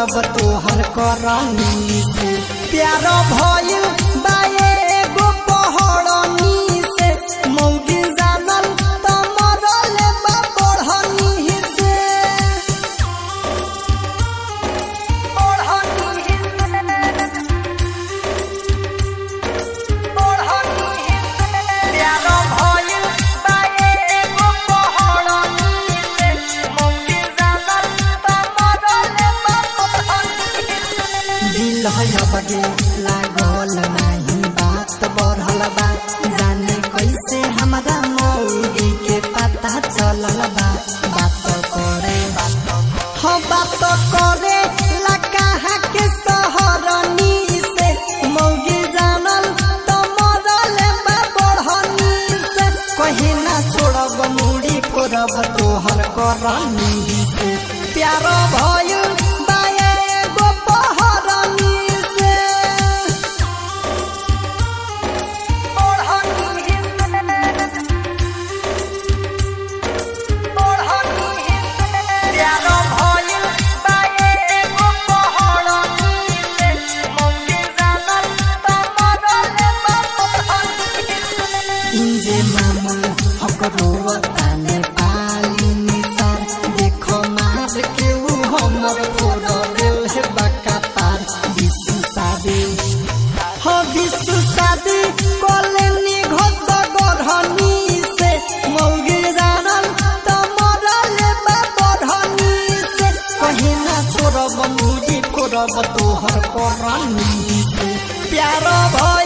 फोरब तोहर करनी से प्यार भइल बाए एगो पहड़नी से मौगी जानल त मरल बा बढ़नी से प्यार भइल बाए एगो पहड़नी से मौगी जानल त मरल बा बढ़नी से दिल है बगे लागल नाही बात बढ़ल बा जाने कैसे हमरा मौगी के पता चलल बा बात करे हो बात करे ला कहाँ के सहरनी से मौगी जानल त मरल बा बढ़नी से कहीं ना छोड़ब मुड़ी फोड़ब तोहर करनी से प्यार भइल बाए एगो पहरनी से प्यार भइल बाए एगो पहरनी से मौगी जानल त मरल बा बढ़नी से इंजे मामूल हकरो ताने पाली निसार देखो मार के ऊ हमर फोड़ देल है बका तार विश्व शादी हो विश्व शादी कोले निघत गढ़नी से मौगी जानल त मरल बा बढ़नी से कहीं ना छोड़ब मुझी फोड़ब तोहर करनी से प्यार भइल